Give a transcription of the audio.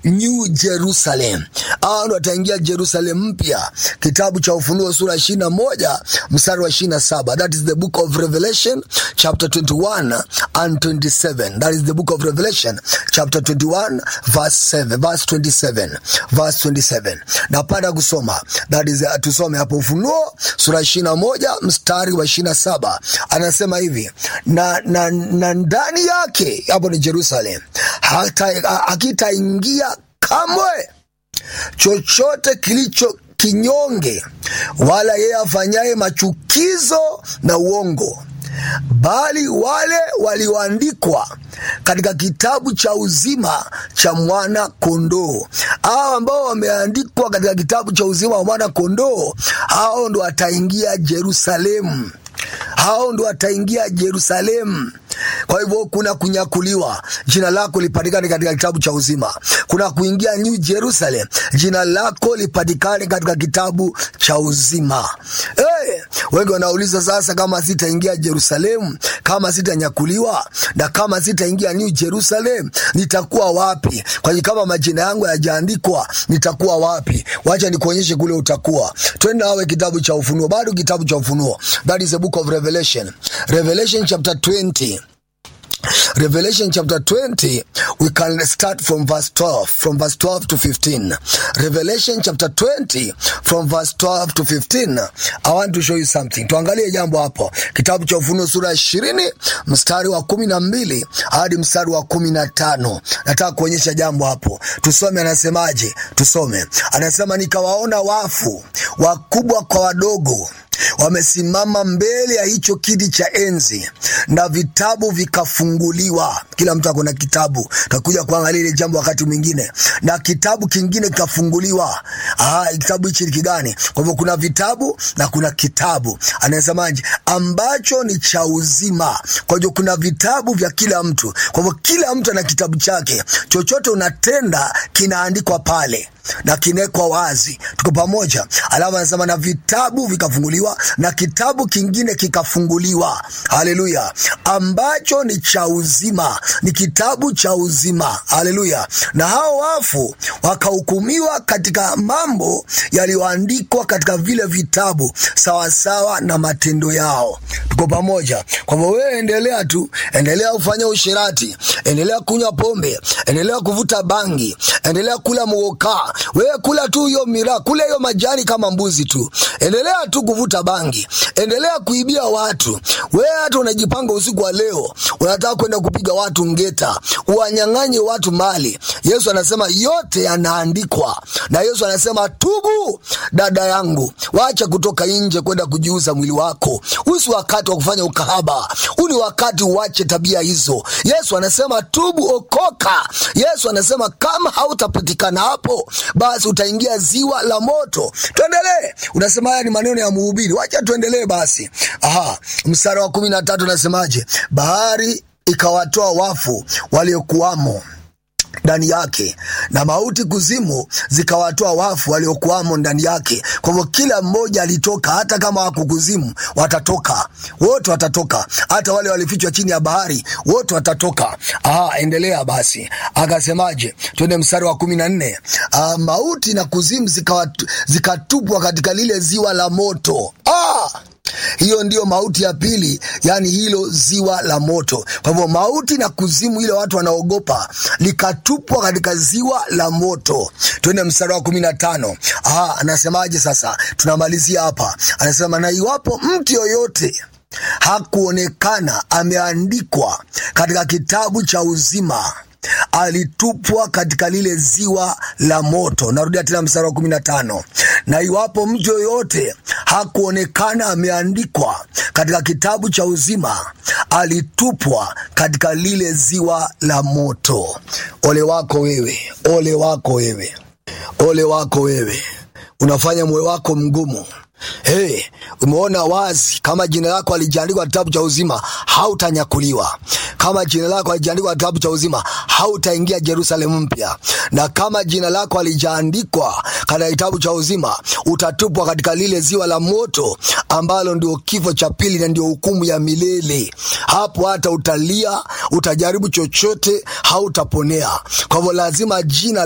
New Jerusalem. Hao ndo wataingia Jerusalem mpya. Kitabu cha Ufunuo sura ishirini na moja mstari wa ishirini na saba. That is the book of Revelation chapter 21 and 27. That is the book of Revelation chapter 21 verse 7, verse 27, verse 27. Napenda kusoma that is, uh, tusome hapo Ufunuo sura ishirini na moja mstari wa ishirini na saba anasema hivi na, na, na ndani yake hapo ni Jerusalem hata hakitaingia kamwe chochote kilicho kinyonge wala yeye afanyaye machukizo na uongo bali wale walioandikwa katika kitabu cha uzima cha mwana kondoo. Hao ambao wameandikwa katika kitabu cha uzima wa mwana kondoo, hao ndo wataingia Yerusalemu, hao ndo wataingia Yerusalemu. Kwa hivyo kuna kunyakuliwa, jina lako lipatikane katika kitabu cha uzima. Kuna kuingia New Jerusalem, jina lako lipatikane katika kitabu cha uzima. Hey, wengi wanauliza sasa, kama sitaingia Jerusalemu, kama sitanyakuliwa na kama sitaingia New Jerusalem, nitakuwa wapi? Kwa hiyo kama majina yangu hayajaandikwa, nitakuwa wapi? Wacha nikuonyeshe kule utakuwa. Twende nawe kitabu cha Ufunuo, bado kitabu cha Ufunuo, that is the book of Revelation, Revelation chapter 20 Revelation chapter 20, we can start from verse 12, from verse 12 to 15. Revelation chapter 20, from verse 12 to 15. I want to show you something. Tuangalie jambo hapo. Kitabu cha Ufunuo sura 20, mstari wa 12 hadi mstari wa 15. Nataka kuonyesha jambo hapo. Tusome anasemaje? Tusome. Anasema nikawaona wafu wakubwa kwa wadogo wamesimama mbele ya hicho kiti cha enzi na vitabu vikafunguliwa. Kila mtu ako na kitabu, takuja kuangalia ile jambo wakati mwingine. Na kitabu kingine kikafunguliwa. Aha, kitabu hichi ni kigani? Kwa hivyo kuna vitabu na kuna kitabu, anasemaje, ambacho ni cha uzima. Kwa hivyo kuna vitabu vya kila mtu, kwa hivyo kila mtu ana kitabu chake. Chochote unatenda kinaandikwa pale na kinekwa wazi. Tuko pamoja? Alafu anasema na vitabu vikafunguliwa na kitabu kingine kikafunguliwa. Haleluya! ambacho ni cha uzima, ni kitabu cha uzima. Haleluya! na hao wafu wakahukumiwa katika mambo yaliyoandikwa katika vile vitabu sawasawa na matendo yao. Tuko pamoja? Kwa hivyo wewe endelea tu, endelea kufanya usherati, endelea kunywa pombe, endelea kuvuta bangi, endelea kula muokaa wewe kula tu hiyo miraa, kula hiyo majani kama mbuzi tu, endelea tu kuvuta bangi, endelea kuibia watu. Wewe hata unajipanga usiku wa leo, unataka kwenda kupiga watu ngeta, uwanyang'anye watu mali. Yesu anasema yote yanaandikwa, na Yesu anasema tubu, dada yangu, wacha kutoka nje kwenda kujiuza mwili wako. Huu si wakati wa kufanya ukahaba, huu ni wakati uache tabia hizo. Yesu anasema tubu, okoka. Yesu anasema kama hautapatikana hapo basi utaingia ziwa la moto. Tuendelee. Unasema haya ni maneno ya mhubiri, wacha tuendelee basi. Aha, mstari wa kumi na tatu unasemaje? Bahari ikawatoa wafu waliokuwamo ndani yake na mauti kuzimu zikawatoa wafu waliokuwamo ndani yake. Kwa hivyo kila mmoja alitoka, hata kama wako kuzimu watatoka, wote watatoka, hata wale walifichwa chini ya bahari wote watatoka. Aha, endelea basi, akasemaje? Twende mstari wa kumi na nne. Ah, mauti na kuzimu zikawatu- zikatupwa katika lile ziwa la moto. Ah! hiyo ndiyo mauti ya pili, yani hilo ziwa la moto. Kwa hivyo mauti na kuzimu, ile watu wanaogopa, likatupwa katika ziwa la moto. Twende mstari wa kumi na tano. Aha, anasemaje sasa? Tunamalizia hapa, anasema na iwapo mtu yoyote hakuonekana ameandikwa katika kitabu cha uzima alitupwa katika lile ziwa la moto. Narudia tena mstari wa kumi na tano. Na iwapo mtu yoyote hakuonekana ameandikwa katika kitabu cha uzima, alitupwa katika lile ziwa la moto. Ole wako wewe, ole wako wewe, ole wako wewe, unafanya moyo wako mgumu. Hey, umeona wazi kama jina lako alijaandikwa kitabu cha uzima hautanyakuliwa. Kama jina lako alijaandikwa kitabu cha uzima hautaingia Yerusalemu mpya, na kama jina lako alijaandikwa katika kitabu cha uzima utatupwa katika lile ziwa la moto ambalo ndio kifo cha pili na ndio hukumu ya milele. Hapo hata utalia, utajaribu chochote, hautaponea. Kwa hivyo lazima jina